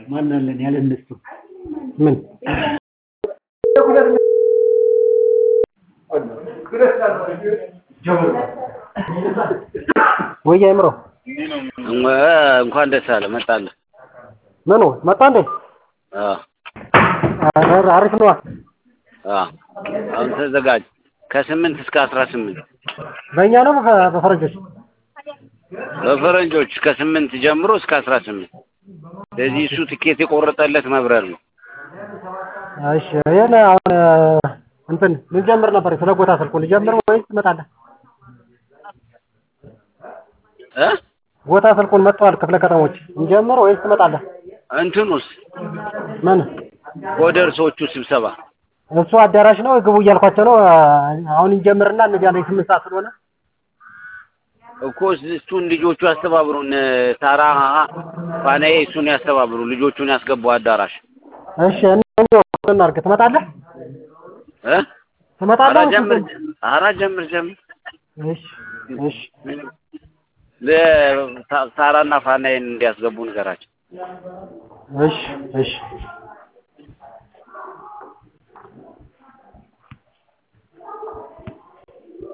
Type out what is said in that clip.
ማን አለን ያለ እነሱ ምን ወይ አይምሮ እንኳን ደስ አለ መጣልህ። ምኑ መጣ እንዴ? አዎ ኧረ አሪፍ ነዋ። አዎ አሁን ተዘጋጅ። ከስምንት እስከ አስራ ስምንት በእኛ ነው በፈ- በፈረንጆች? በፈረንጆች ከስምንት ጀምሮ እስከ አስራ ስምንት ስለዚህ እሱ ትኬት የቆረጠለት መብረር ነው። እሺ ይሄን አሁን እንትን ልንጀምር ነበር። ስለ ቦታ ስልኩ ልጀምር ወይስ ትመጣለህ? እ ቦታ ስልኩን መጥተዋል ክፍለ ከተሞች እንጀምር ወይስ ትመጣለህ? እንትኑስ ምን ኮደርሶቹ ስብሰባ እሱ አዳራሽ ነው ግቡ እያልኳቸው ነው። አሁን እንጀምርና እንዲያለ ስምንት ሰዓት ስለሆነ እኮ እሱን ልጆቹ ያስተባብሩን። ታራ ፋናዬ እሱን ያስተባብሩ። ልጆቹን ያስገቡ አዳራሽ እሺ እናድርግ። ትመጣለህ? እ ትመጣለህ? ኧረ ወይስ ጀምር እንትን? ኧረ ጀምር ጀምር እሺ እሺ ለ- ታራና ፋናዬን እንዲያስገቡ ንገራቸው። እሺ እሺ